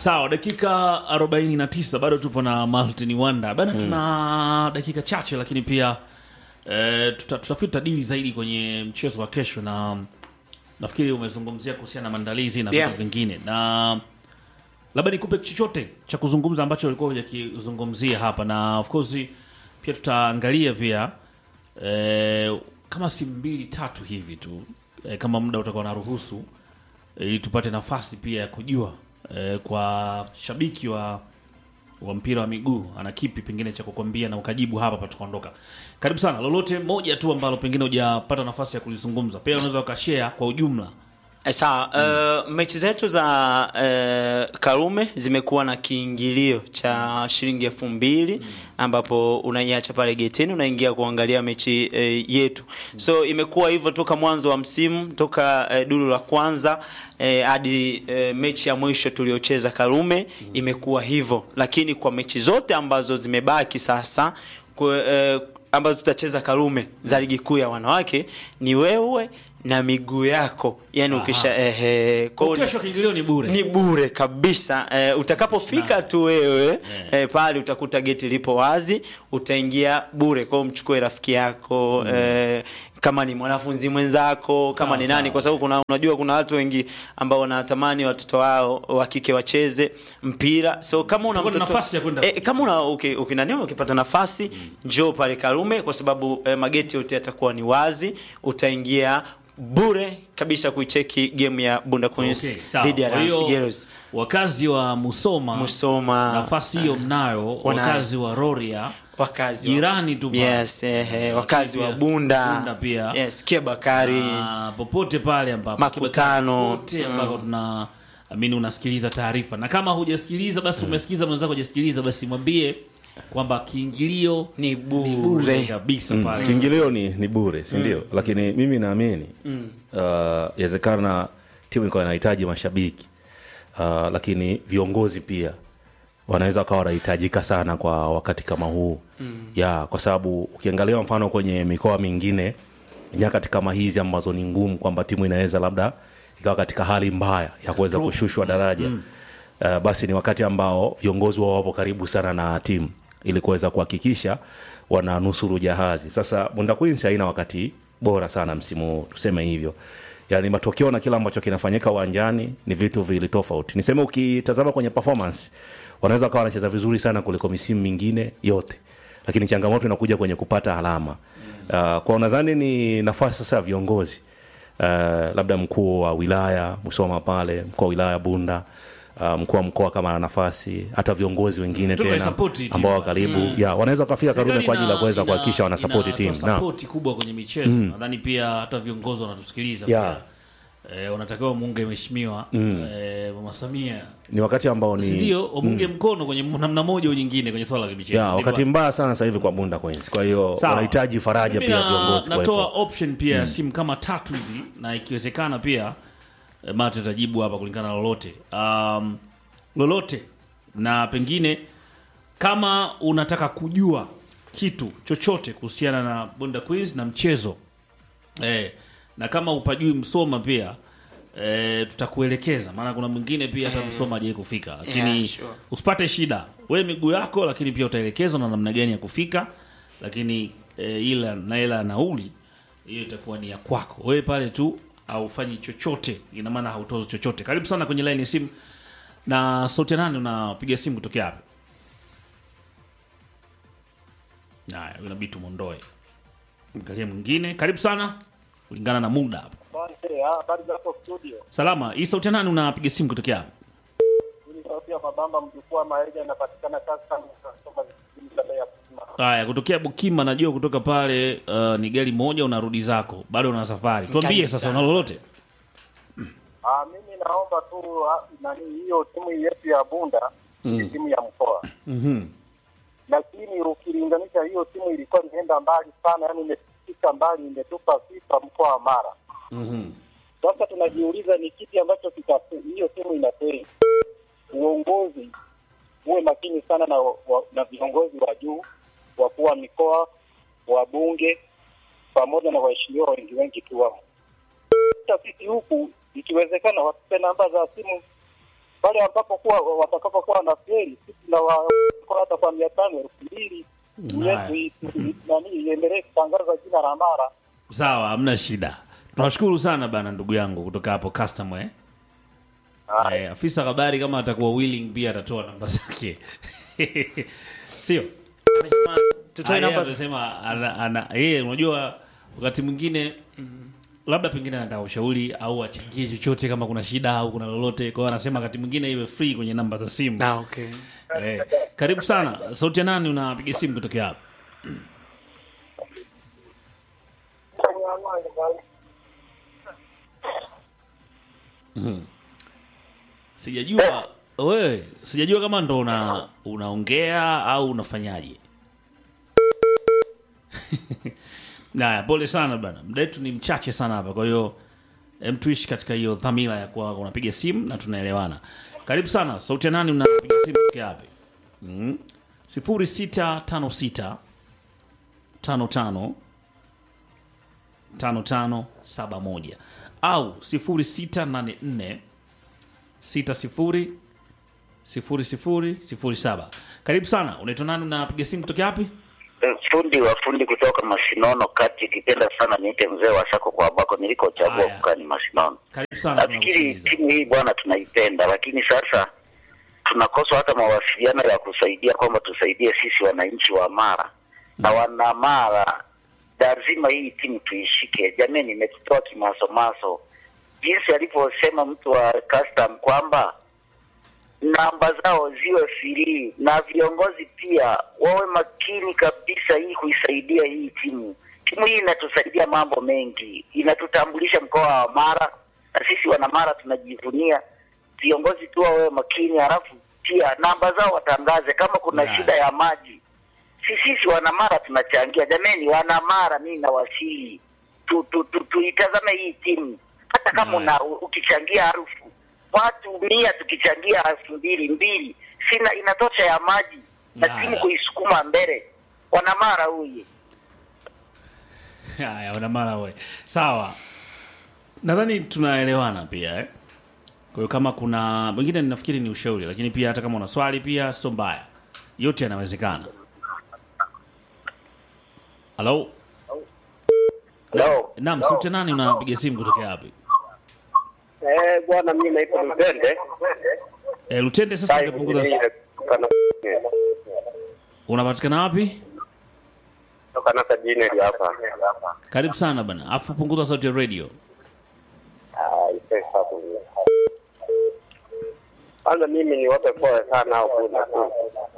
Sawa, dakika 49 bado tupo na Martin Wanda bana, tuna dakika chache, lakini pia e, tuta, tutafuta dili zaidi kwenye mchezo wa kesho, na nafikiri umezungumzia kuhusiana na maandalizi na vitu Yeah. vingine, na labda nikupe chochote cha kuzungumza ambacho ulikuwa hujakizungumzia hapa, na of course pia tutaangalia pia e, kama si mbili tatu hivi tu e, kama muda utakuwa na ruhusu ili tupate nafasi pia ya kujua eh, kwa shabiki wa wa mpira wa miguu ana kipi pengine cha kukwambia na ukajibu hapa pa tukaondoka. Karibu sana, lolote moja tu ambalo pengine hujapata nafasi ya kulizungumza, pia unaweza ukashare kwa ujumla. Eh, Sawa, uh, mechi zetu za uh, Karume zimekuwa na kiingilio cha shilingi elfu mbili ambapo unaiacha pale getini unaingia kuangalia mechi uh, yetu. So imekuwa hivyo toka mwanzo wa msimu, toka uh, duru la kwanza eh, hadi uh, mechi ya mwisho tuliocheza Karume imekuwa hivyo, lakini kwa mechi zote ambazo zimebaki sasa kwa, eh, ambazo zitacheza Karume za ligi kuu ya wanawake ni wewe na miguu yako, yani ukisha ehe, kwa Kwa hiyo kesho kiingilio ni bure. ni bure kabisa. Eh, utakapofika tu wewe eh, pale utakuta geti lipo wazi, utaingia bure. Kwa hiyo mchukue rafiki yako eh, kama ni mwanafunzi mwenzako, kama Sawa, ni nani, sawa. kwa sababu kuna unajua kuna watu wengi ambao wanatamani watoto wao wa kike wacheze mpira. So kama una Utakuwa na mtoto nafasi ya kwenda. eh, kama una uki- ukinani ukipata nafasi njoo pale Karume, kwa sababu eh, mageti yote yatakuwa ni wazi, utaingia bure kabisa kuicheki game ya Bunda Queens Okay, sawa. dhidi ya Kwa hiyo, Rams Girls. wakazi wa Musoma, Musoma nafasi hiyo mnayo, Wanayo. wakazi wa Roria wakazi wa- jirani tu pale. yes, eh, eh, wakazi wa Pia, Bunda, Bunda pia. yes, Kia Bakari na popote pale ambapo Makutano. popote ambako tuna amini unasikiliza taarifa, na kama hujasikiliza basi umesikiliza mwenzako hujasikiliza, basi mwambie kwamba kiingilio ni bure bure. kabisa pale. kiingilio ni, ni bure si ndio lakini mimi naamini uh, yawezekana timu ilikuwa inahitaji mashabiki uh, lakini viongozi pia wanaweza wakawa wanahitajika sana kwa wakati kama huu mm. ya kwa sababu ukiangalia mfano kwenye mikoa mingine nyakati kama hizi ambazo ni ngumu kwamba timu inaweza labda ikawa katika hali mbaya ya kuweza kushushwa daraja mm. uh, basi ni wakati ambao viongozi wao wapo karibu sana na timu ili kuweza kuhakikisha wananusuru jahazi sasa bunda queens haina wakati bora sana msimu huu tuseme hivyo yaani matokeo na kile ambacho kinafanyika uwanjani ni vitu vili tofauti niseme ukitazama kwenye performance wanaweza wakawa wanacheza vizuri sana kuliko misimu mingine yote lakini changamoto inakuja kwenye kupata alama uh, kwa nadhani ni nafasi sasa ya viongozi uh, labda mkuu wa wilaya Musoma pale mkuu wa wilaya Bunda uh, mkuu wa mkoa kama ana nafasi hata viongozi wengine Tuwe tena support timu. ambao wa karibu ya wanaweza wakafika Karume kwa ajili ya kuweza kuhakikisha wanasapoti timu na na sapoti kubwa kwenye michezo nadhani pia hata viongozi wanatusikiliza Yeah. pia. Eh, wanatakiwa muunge mheshimiwa eh, mama Samia ni wakati ambao ni sindio wamunge mkono kwenye namna moja au nyingine kwenye swala la michezo ya Ndipo- wakati mbaya sana sasa hivi kwa Bunda Queens kwa hiyo Sawa. wanahitaji faraja Mimi pia na- viongozi natoa kuwepo option pia ya simu kama tatu hivi na ikiwezekana pia eh, mate atajibu hapa kulingana na lolote um, lolote na pengine kama unataka kujua kitu chochote kuhusiana na Bunda Queens na mchezo eh, na kama upajui Msoma pia eh, tutakuelekeza maana kuna mwingine pia hata Msoma hajai kufika lakini Yeah, sure. usipate shida we miguu yako lakini pia utaelekezwa na namna gani ya kufika lakini eh, ila na ila ya nauli hiyo itakuwa ni ya kwako wewe pale tu haufanyi chochote ina maana hautozi chochote karibu sana kwenye line ya simu na sauti ya nani unapiga simu kutokea hapo haya inabidi tumondoe angalia mwingine karibu sana kulingana na muda hapo Asante, ah, habari za hapo studio. salama hii sauti ya nani unapiga simu kutokea hapo Hili sauti ya mabamba mjukuu wa Maerega inapatikana sasa kusoma vipindi vya ya kusema. haya kutokea bukima najua kutoka pale uh, ni gari moja unarudi zako bado una safari tuambie Karibu sasa sana. una lolote Ah, mimi naomba tu ah, nani hiyo timu yetu ya Bunda ni timu ya mkoa. Mhm. Lakini ukilinganisha hiyo timu ilikuwa imeenda mbali sana, yani imefika mbali, imetupa sifa mkoa wa Mara. Sasa tunajiuliza ni kipi ambacho kita hiyo timu inafeli. Uongozi uwe makini sana na, wa, na viongozi wa juu, wakuu wa mikoa, wabunge pamoja na waheshimiwa wengi wengi tu wao. Hata sisi huku ikiwezekana watupe namba za simu pale ambapo kuwa watakapokuwa na feri sisi na wa kwa hata kwa mia tano elfu mbili Haya. yetu i- i- nani iendelee kutangaza jina la Mara. sawa hamna shida tunashukuru sana bana ndugu yangu kutoka hapo custom eh? Eh, afisa habari kama atakuwa willing pia atatoa namba zake sio Amesema tutoe Ah, yeye namba za- amesema ana- ana- yeye unajua wakati mwingine labda pengine anataka ushauri au achangie chochote kama kuna shida au kuna lolote kwa hiyo anasema wakati mwingine iwe free kwenye namba za simu Ah, okay. eh, karibu sana sauti ya nani unapiga simu kutokea hapo Mhm. sijajua wewe sijajua kama ndo una unaongea au unafanyaje Naya, pole sana bana, muda wetu ni mchache sana hapa, kwa hiyo em, tuishi katika hiyo dhamira ya kuwa unapiga simu na tunaelewana. Karibu sana, sauti ya nani? Unapiga simu tokea wapi? Mm. sifuri sita tano sita tano tano tano tano saba moja au sifuri sita nane nne sita sifuri sifuri sifuri sifuri saba. Karibu sana, unaitwa nani? Unapiga simu kutokea wapi? fundi wa fundi kutoka Masinono kati, ikipenda sana niite mzee wa sako kwa ambako nilikochagua Haya. kukaa ni Masinono. Karibu sana, Nafikiri tunakusikiliza. timu hii bwana tunaipenda, lakini sasa tunakosa hata mawasiliano ya kusaidia kwamba tusaidie sisi wananchi wa Mara na wana Mara, lazima hii timu tuishike. Jamani, imetutoa kimasomaso jinsi alivyosema mtu wa custom kwamba namba zao ziwe free na viongozi pia wawe makini kabisa, hii kuisaidia hii timu. Timu hii inatusaidia mambo mengi, inatutambulisha mkoa wa Mara na sisi wana Mara tunajivunia. Viongozi tu wawe makini, halafu pia namba zao watangaze kama kuna Yeah. shida ya maji. Si sisi wana Mara tunachangia. Jameni, wana Mara, mimi nawasihi tu, tu, tu, tuitazame hii timu hata kama Yeah. una ukichangia harufu watu mia tukichangia elfu mbili mbili sina inatosha ya maji na Haya. timu kuisukuma mbele. Wanamara huyu Haya, wana mara we. Sawa. Nadhani tunaelewana pia eh. Kwa hiyo kama kuna mwingine ninafikiri ni ushauri, lakini pia hata kama una swali pia sio mbaya. Yote yanawezekana. Halo? Hello. Naam, sauti ya nani unapiga simu kutokea wapi? Eh, bwana mimi naitwa Lutende. Eh, Lutende sasa utapunguza unapatikana wapi? Toka na sajini hapa. Karibu sana bana. Afu punguza sauti ya radio. Ah, ipesa hapo. Kwanza mimi ni wape pole sana au kuna tu.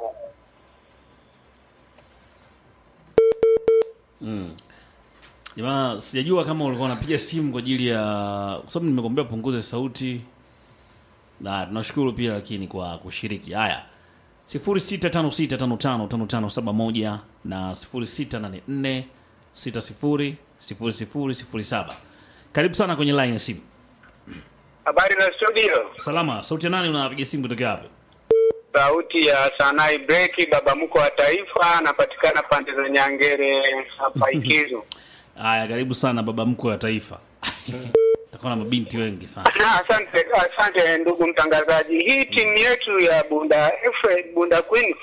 Jamaa, sijajua kama ulikuwa unapiga simu kwa ajili ya kwa sababu nimekuambia punguze sauti. Na tunashukuru pia lakini kwa kushiriki. Haya. 0656555571 na 0684600007. Karibu sana kwenye line ya simu. Habari za studio, Salama, sauti ya nani unapiga simu kutoka wapi? sauti ya Sanai Breki, baba mko wa taifa, anapatikana pande za Nyangere hapa Ikizu. Haya, karibu sana baba mkwe wa taifa. Takuwa na mabinti wengi sana. Na asante, asante ndugu mtangazaji. Hii timu yetu ya Bunda F Bunda Queens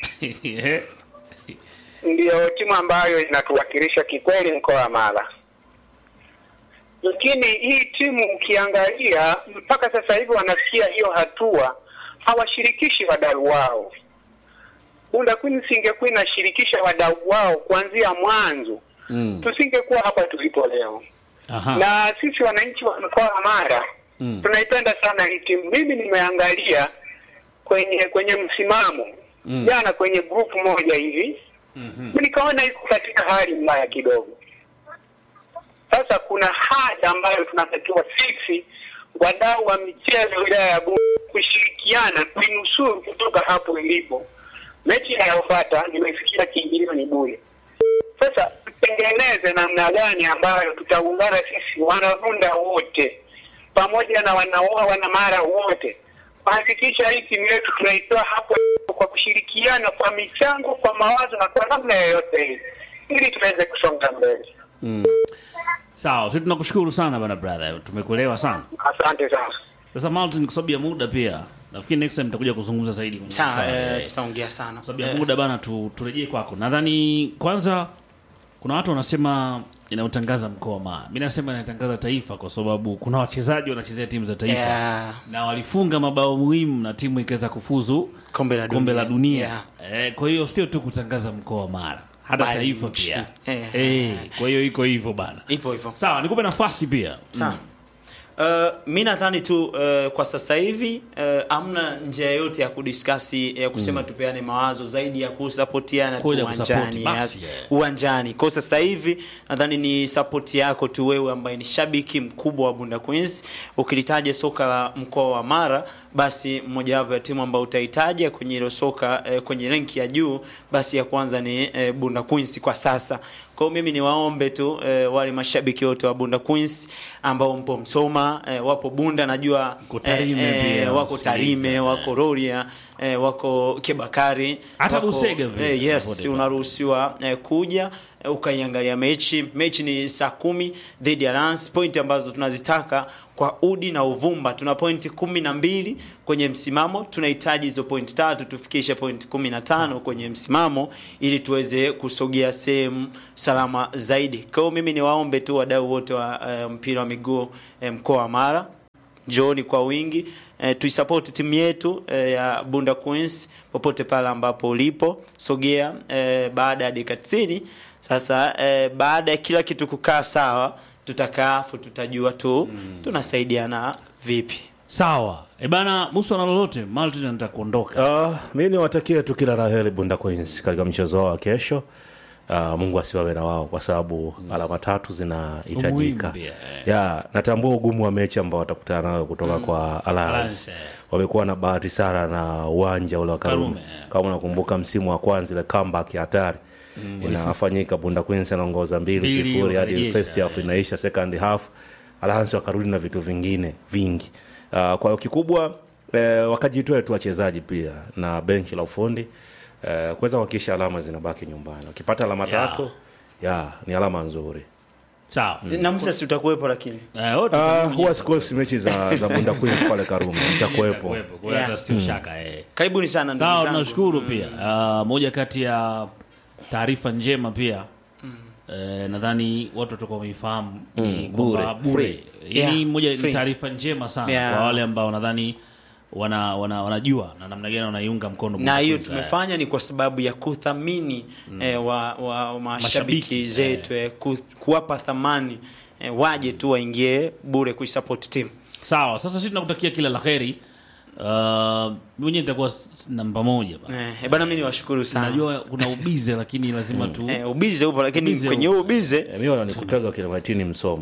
ndiyo timu ambayo inatuwakilisha kikweli mkoa wa Mara, lakini hii timu ukiangalia mpaka sasa hivi wanafikia hiyo hatua, hawashirikishi wadau wao. Bunda Queens ingekuwa inashirikisha wadau wao kuanzia mwanzo, Mm. tusingekuwa hapa tulipo leo. Aha. Na sisi wananchi wa mkoa wa Mara Mm. tunaipenda sana hii timu. Mimi nimeangalia kwenye kwenye msimamo Mm. jana kwenye grupu moja hivi Mhm. nikaona iko katika hali mbaya kidogo. Sasa kuna haja ambayo tunatakiwa sisi wadau wa michezo wilaya ya Bungu kushirikiana kuinusuru kutoka hapo ilipo. Mechi inayofuata nimesikia kiingilio ni bure. Sasa tutengeneze namna gani ambayo tutaungana sisi wanavunda wote pamoja na wanaoa wanamara wote kuhakikisha hii timu yetu tunaitoa hapo kwa kushirikiana kwa michango, kwa mawazo na kwa namna yoyote hii, ili tuweze kusonga mbele. Mm. Sawa, sisi tunakushukuru sana bana brother. Tumekuelewa sana. Asante sana. Sasa Martin, kwa sababu ya muda pia nafikiri next time tutakuja kuzungumza zaidi kwenye Sawa, swala, eh, eh. tutaongea sana Kwa sababu ya Eh, muda bana tu, turejee kwako nadhani kwanza kuna watu wanasema inautangaza mkoa wa Mara. Mi nasema inatangaza taifa kwa sababu kuna wachezaji wanachezea timu za taifa Yeah. na walifunga mabao muhimu na timu ikaweza kufuzu Kombe la kombe la dunia. Yeah. Eh, kwa hiyo sio tu kutangaza mkoa wa Mara, hata Bali taifa nchi. pia. Eh. Eh, kwa hiyo iko hivyo bana. ipo hivyo Sawa, nikupe nafasi pia. Sawa. Uh, mi nadhani tu uh, kwa sasa hivi uh, amna njia yoyote ya kudiskasi ya kusema tupeane mawazo zaidi ya kusapotiana tu Kweli ya kusupport, uwanjani basi, yes. yeah. uwanjani kwa sasa hivi nadhani ni support yako tu wewe ambaye ni shabiki mkubwa wa Bunda Queens ukilitaja soka la mkoa wa Mara basi mojawapo ya timu ambayo utahitaja kwenye hilo soka eh, kwenye renki ya juu basi ya kwanza ni eh, Bunda Queens kwa sasa kwa hiyo mimi niwaombe tu eh, wale mashabiki wote wa Bunda Queens ambao mpo Msoma eh, wapo Bunda najua Mko Tarime pia, wako msikilize, Tarime eh. wako Rorya eh, wako Kebakari Hata wako- Busega vile, eh, yes popote unaruhusiwa eh, kuja eh, ukaiangalia mechi mechi ni saa kumi dhidi ya Lance point ambazo tunazitaka kwa udi na uvumba tuna pointi kumi na mbili kwenye msimamo tunahitaji hizo pointi tatu tufikishe pointi kumi na tano kwenye msimamo ili tuweze kusogea sehemu salama zaidi kwa hiyo mimi niwaombe tu wadau wote wa eh, mpira wa miguu eh, mkoa wa Mara njooni kwa wingi eh, tuisapoti timu yetu eh, ya Bunda Queens popote pale ambapo ulipo sogea eh, baada ya dakika 90 sasa eh, baada ya kila kitu kukaa sawa tutakaa afu tutajua tu tunasaidiana vipi Sawa. E bana, Musa na lolote, Maltin anataka kuondoka. Uh, mi niwatakie tu kila la heri Bunda Queens katika mchezo wao wa kesho. Uh, Mungu asiwawe na wao kwa sababu alama tatu zinahitajika. Umuhimu pia, eh. Ya, natambua ugumu wa mechi ambao watakutana nayo kutoka kwa Alliance. Alliance, eh. Wamekuwa na bahati sana na uwanja ule wa Karume. Karume, eh. Kama unakumbuka msimu wa kwanza ile comeback ya hatari inafanyika, Bunda Queens anaongoza mbili Mbili, sifuri hadi wakarejesha, first half inaisha, second half Alliance wakarudi na vitu vingine vingi. Uh, kwa hiyo kikubwa eh, wakajitoe tu wachezaji pia na benchi la ufundi eh, kuweza kuhakikisha alama zinabaki nyumbani. Wakipata alama Yeah. tatu ya ni alama nzuri. Sawa. na Musa si utakuwepo lakini Eh, wote Uh, tutakuja. huwa sikosi mechi za, za Bunda Queens pale Karume, nitakuwepo. Kuwepo, kwa hiyo hata sio shaka eh. karibuni sana ndugu Sawa, zangu. tunashukuru pia. Uh, moja kati ya taarifa njema pia eh, nadhani watu watakuwa wameifahamu ni kwamba bure, bure. free. Hii Yeah, ni moja ni free. taarifa njema sana Yeah. kwa wale ambao nadhani wana, wana, wanajua na namna gani wanaiunga mkono na Bunda hiyo Queens, eh. tumefanya ni kwa sababu ya kuthamini eh, wa, wa mashabiki Mashabiki, zetu eh, ku, kuwapa thamani eh, waje tu waingie bure kuisupport team Sawa, sasa sisi tunakutakia kila la heri. Uh, mwenyewe nitakuwa s- namba moja bana. eh, eh, bana mimi niwashukuru sana Najua kuna ubize lakini lazima tu eh, ubize upo lakini Ubize kwenye upo. huo ubize Eh, mi wananikutaga kina Matini Msoma.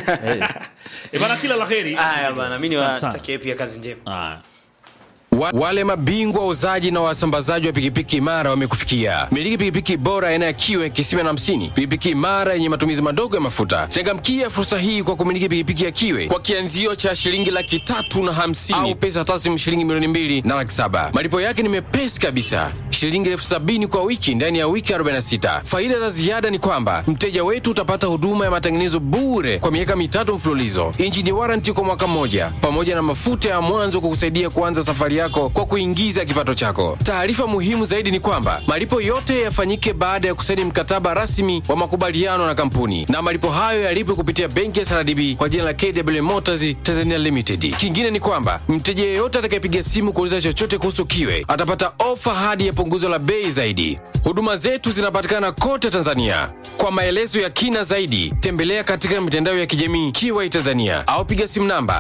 Eh, bana kila la heri. haya bana mimi Asante sana. niwatakie pia kazi njema Ah. Wa, wale mabingwa wauzaji na wasambazaji wa pikipiki imara wamekufikia. Miliki pikipiki bora aina ya kiwe kisima na hamsini, pikipiki imara yenye matumizi madogo ya mafuta. Changamkia fursa hii kwa kumiliki pikipiki ya kiwe kwa kianzio cha shilingi laki tatu na hamsini au pesa taslimu shilingi milioni mbili na laki saba. Malipo yake ni mepesi kabisa, shilingi elfu sabini kwa wiki ndani ya wiki 46. Faida za ziada ni kwamba mteja wetu utapata huduma ya matengenezo bure kwa miaka mitatu mfululizo, injini waranti kwa mwaka mmoja, pamoja na mafuta ya mwanzo kukusaidia kuanza safari yako kwa kuingiza kipato chako. Taarifa muhimu zaidi ni kwamba malipo yote yafanyike baada ya kusaini mkataba rasmi wa makubaliano na kampuni, na malipo hayo yalipwe kupitia benki ya SRDB kwa jina la KW Motors Tanzania Limited. Kingine ni kwamba mteja yeyote atakayepiga simu kuuliza chochote kuhusu kiwe atapata ofa hadi ya punguzo la bei zaidi. Huduma zetu zinapatikana kote Tanzania. Kwa maelezo ya kina zaidi, tembelea katika mitandao ya kijamii Kiwai Tanzania au piga simu namba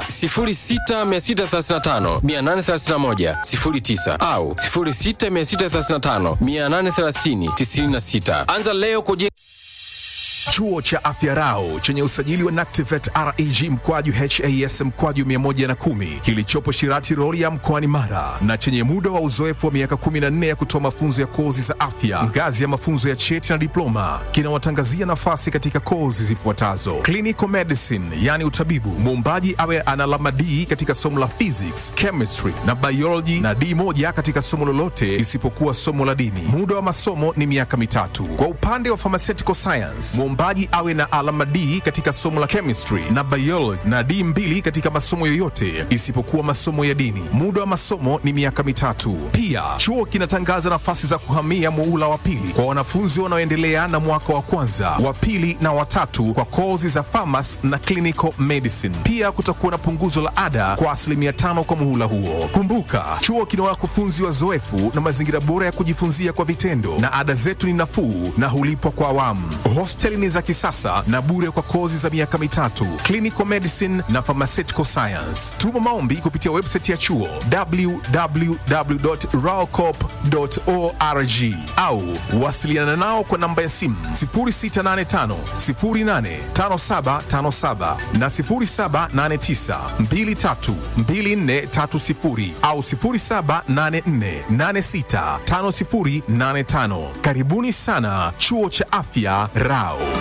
0663583109 au 0663583096. Anza leo kujenga Chuo cha Afya Rau chenye usajili wa NACTIVET REG mkwaju HAS mkwaju 110 kilichopo Shirati Rorya mkoani Mara na chenye muda wa uzoefu wa miaka 14 ya kutoa mafunzo ya kozi za afya ngazi ya mafunzo ya cheti na diploma kinawatangazia nafasi katika kozi zifuatazo: clinical medicine, yani utabibu, muombaji awe ana alama D katika somo la physics, chemistry na biology na D moja katika somo lolote isipokuwa somo la dini. Muda wa masomo ni miaka mitatu. Kwa upande wa pharmaceutical science, muombaji Mwombaji awe na alama D katika somo la chemistry na biology na D mbili katika masomo yoyote isipokuwa masomo ya dini. Muda wa masomo ni miaka mitatu. Pia chuo kinatangaza nafasi za kuhamia muula wa pili kwa wanafunzi wanaoendelea na mwaka wa kwanza, wa pili na watatu kwa kozi za pharmacy na clinical medicine. Pia kutakuwa na punguzo la ada kwa asilimia tano kwa muhula huo. Kumbuka, chuo kina wakufunzi wazoefu na mazingira bora ya kujifunzia kwa vitendo, na ada zetu ni nafuu na hulipwa kwa awamu. Hosteli ni za kisasa na bure kwa kozi za miaka mitatu, clinical medicine na pharmaceutical science. Tuma maombi kupitia website ya chuo www.raocop.org au wasiliana nao kwa namba ya simu 0685 085757 na 0789 232430 au 0784865085. Karibuni sana chuo cha afya Rao.